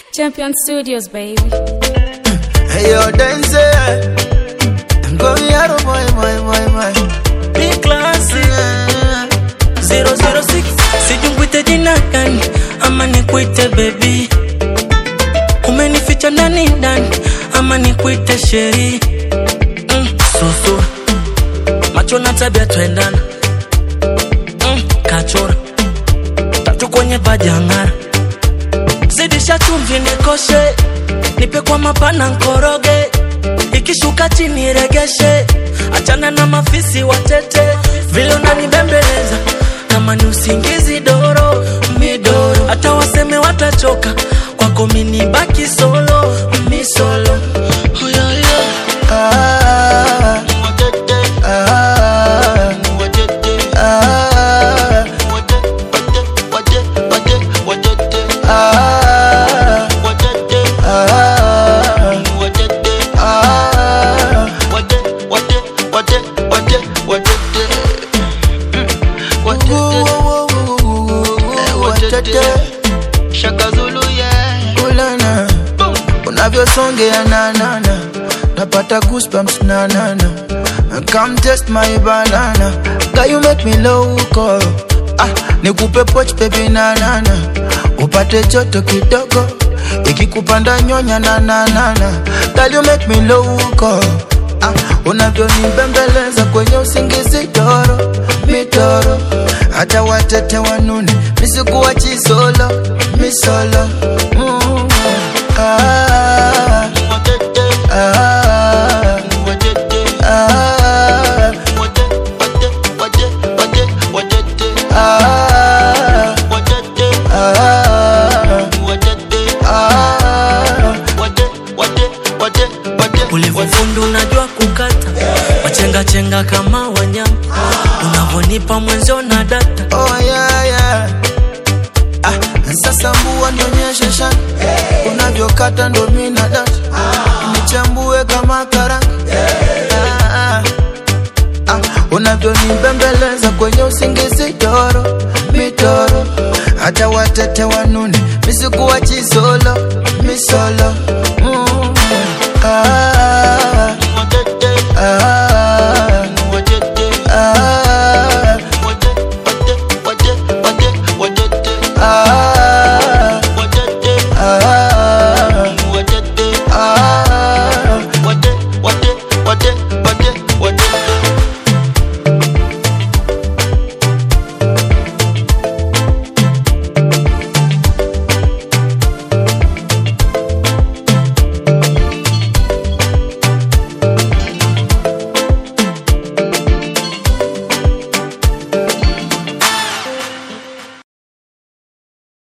Champion Studios, baby. Hey, yo, dance. Go yaro, boy, boy, boy, boy. Big classy 006 sijungwite jina gani ama nikuite bebi umenificha ndani ndani ama nikuite sheri mm, susu macho na tabia twendana mm, kachora tatu kwenye vajang'ara zidisha chumvi nikoshe nipe kwa mapana nkoroge ikishuka chini regeshe achana na mafisi watete vile unanibembeleza kama ni usingizi doro midoro hata waseme watachoka kwako mini baki solo mi solo oh, yeah, yeah. Ah, ah, ah, ah, ah, ah. Ulana unavyosongea nanana napata goosebumps nanana come test my banana Girl, you make me loco ah, nikupe poch baby nanana upate joto kidogo ikikupanda nyonya nananana Girl, you make me loco ah, unavyonibembeleza kwenye usingizi toro mitoro hata watete wanune misikuwa chisolo misolo mm. ah, ah, ah, ah, ah, ah. ulivyofundu unajua kukata wachengachenga kama wanyama unavyonipa mwenzio na data Oh yeah, yeah. Ah, sasa mbua nionyeshe shani unavyokata ndo mina data nichambue kama karanga ah, ah. Ah, unavyonibembeleza kwenye usingizi toro mitoro hata watete wanune misikuwa chisolo misolo mm. ah,